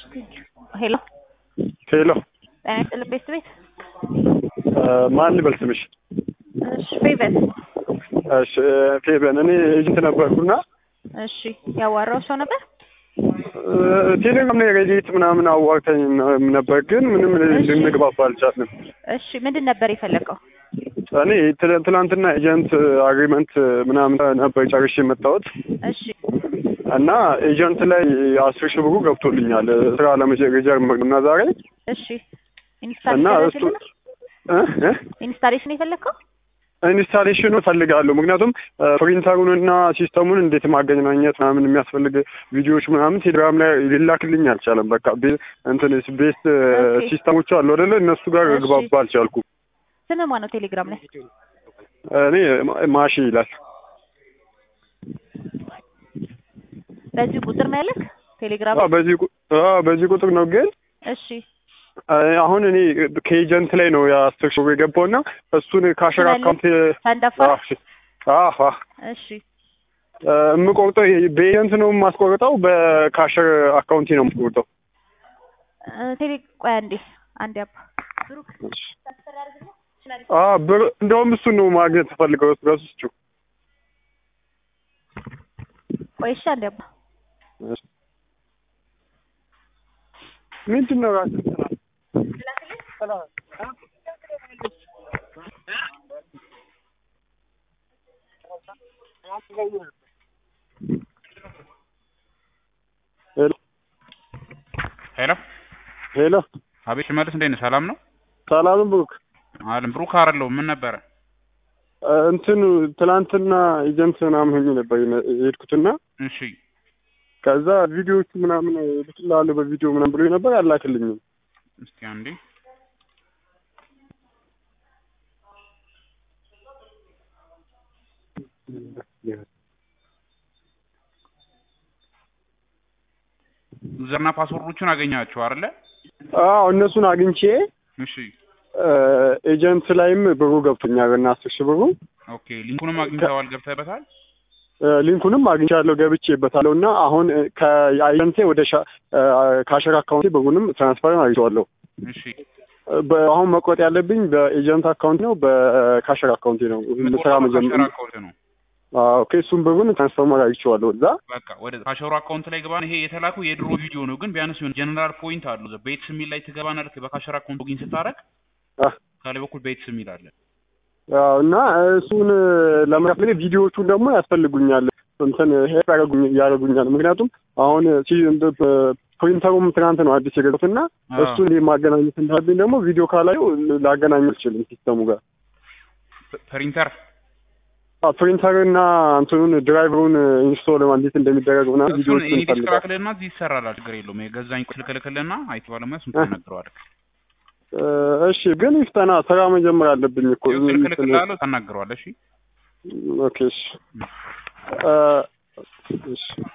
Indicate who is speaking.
Speaker 1: ሄሎ
Speaker 2: ሄሎ
Speaker 1: ጤና ይስጥልኝ ቤት ቤት
Speaker 2: ማን ልበል ስምሽ?
Speaker 1: እሺ ፌቨን
Speaker 2: እሺ ፌበን እኔ ኤጀንት ነበርኩና
Speaker 1: እሺ ያዋራው ሰው ነበር
Speaker 2: ቴሌግራም ላይ ሬዲት ምናምን አዋርተኝ ነበር፣ ግን ምንም
Speaker 1: እሺ።
Speaker 2: ልንግባባ አልቻልንም።
Speaker 1: እሺ ምንድን ነበር የፈለገው
Speaker 2: እኔ ትለ- ትናንትና ኤጀንት አግሪመንት ምናምን ነበር ጨርሼ የመጣሁት
Speaker 1: እሺ
Speaker 2: እና ኤጀንት ላይ አስር ሺህ ብሩ ገብቶልኛል ስራ ለመጀመር እና ዛሬ
Speaker 1: እሺ
Speaker 2: እና
Speaker 1: ኢንስታሌሽን
Speaker 2: እሱ እ እ
Speaker 1: ኢንስታሌሽን የፈለግከው
Speaker 2: ኢንስታሌሽኑ እፈልጋለሁ። ምክንያቱም ፕሪንተሩንና ሲስተሙን እንዴት ማገናኘት ምናምን የሚያስፈልግ ቪዲዮዎች ምናምን ቴሌግራም ላይ ሊላክልኝ አልቻለም። በቃ ቤ- እንትን ቤስት
Speaker 1: ኦኬ።
Speaker 2: ሲስተሞች አሉ አይደለ? እነሱ ጋር
Speaker 1: እሺ።
Speaker 2: ግባባ አልቻልኩም።
Speaker 1: ስም ማን ነው ቴሌግራም ላይ
Speaker 2: እኔ ማ- ማሺ ይላል።
Speaker 1: በዚህ ቁጥር ነው ያለክ ቴሌግራም
Speaker 2: አዎ፣ በዚህ ቁ- አዎ፣ በዚህ ቁጥር ነው ግን
Speaker 1: እሺ
Speaker 2: አ- አሁን እኔ ከኤጀንት ላይ ነው የአስር ሺህ ብር የገባውና እሱን ካሸር
Speaker 1: ስላለ-
Speaker 2: አካውንት
Speaker 1: ሳንዳፋር
Speaker 2: አዎ
Speaker 1: እሺ
Speaker 2: አ፣ የምቆርጠው ይሄ በኤጀንት ነው የማስቆርጠው፣ በካሸር አካውንቴ ነው የምቆርጠው።
Speaker 1: እ፣ ቴሌ ቆይ አንዴ አንዴ አባ ብሩክ
Speaker 2: አ ብር እንደውም እሱን ነው ማግኘት ፈልገው ረስቹ
Speaker 1: ቆይ እሺ አንዴ አባ
Speaker 2: ምንድን ነው ራሱ ሄሎ
Speaker 3: ሄሎ
Speaker 2: ሄሎ
Speaker 3: አቤት ሽመልስ እንዴት ነህ? ሰላም ነው?
Speaker 2: ሰላም ብሩክ
Speaker 3: አለም ብሩክ አይደለሁም። ምን ነበረ?
Speaker 2: አ፣ እንትኑ ትናንትና ኤጀንት ምናምን ሆኜ ነበር የነ- የሄድኩትና
Speaker 3: እሺ
Speaker 2: ከዛ ቪዲዮዎቹ ምናምን ልክልሃለሁ በቪዲዮ ምናምን ብሎ ነበር አላክልኝም።
Speaker 3: እስቲ አንዴ ዩዘርና ፓስወርዶቹን አገኛቸው አይደለ?
Speaker 2: አዎ እነሱን አግኝቼ
Speaker 3: እሺ
Speaker 2: አ፣ ኤጀንት ላይም ብሩ ገብቶኛል እና አስር ሺህ ብሩ
Speaker 3: ኦኬ ሊንኩንም አግኝተዋል ገብተህበታል?
Speaker 2: አ፣ ሊንኩንም አግኝቻለሁ ገብቼበታለሁ እና አሁን አ፣ ከኤጀንቴ ወደ ሻ- አ፣ ካሸር አካውንቴ ብሩንም ትራንስፈር አግኝቼዋለሁ።
Speaker 3: እሺ
Speaker 2: በ- አሁን መቆጥ ያለብኝ በኤጀንት አካውንት ነው በካሸር አካውንቴ ነው ስራ መጀመር
Speaker 3: ካሸር አካውንት ነው።
Speaker 2: ኦኬ እሱን ብሩን ትራንስፈር አግኝቼዋለሁ እዛ
Speaker 3: በቃ ወደ ካሸሩ አካውንት ላይ ገባ። ይሄ የተላኩ የድሮ ቪዲዮ ነው፣ ግን ቢያንስ የሆነ ጀነራል ፖይንት አሉ። ቤትስ የሚል ላይ ትገባና ልክ በካሸር አካውንት ሎጊን ስታደርግ
Speaker 2: አ፣
Speaker 3: ከላይ በኩል ቤትስ የሚል አለ።
Speaker 2: አዎ፣ እና እሱን ለመክፈል ቪዲዮዎቹን ደግሞ ያስፈልጉኛል እንትን ሄድ ያደርጉኛል። ምክንያቱም አሁን ሲ- እንደ በ- ፕሪንተሩም ትናንት ነው አዲስ የገዛሁት እና
Speaker 3: አዎ።
Speaker 2: እሱን ማገናኘት እንዳለብኝ ደግሞ ቪዲዮ ካላዩ ላገናኝ አልችልም ሲስተሙ ጋር
Speaker 3: ፕ- ፕሪንተር
Speaker 2: አዎ፣ ፕሪንተር እና እንትኑን ድራይቨሩን ኢንስቶል እንዴት እንደሚደረግ ምናምን
Speaker 3: እሱን
Speaker 2: ቪዲዮዎቹን
Speaker 3: ኤዲት
Speaker 2: ይፈልጋል።
Speaker 3: ትላክልህና እዚህ ይሰራላል። ችግር የለውም። የገዛኝ ቁስ ልክልክልህና አይቲ ባለሙያ እሱን ታናግረዋለህ።
Speaker 2: እ፣ እሺ ግን ይፍጠና ስራ መጀመር አለብኝ እኮ
Speaker 3: ይኸው ስልክ ልክልሃለሁ፣ ታናግረዋለህ። እሺ
Speaker 2: ኦኬ እሺ እ፣ እሺ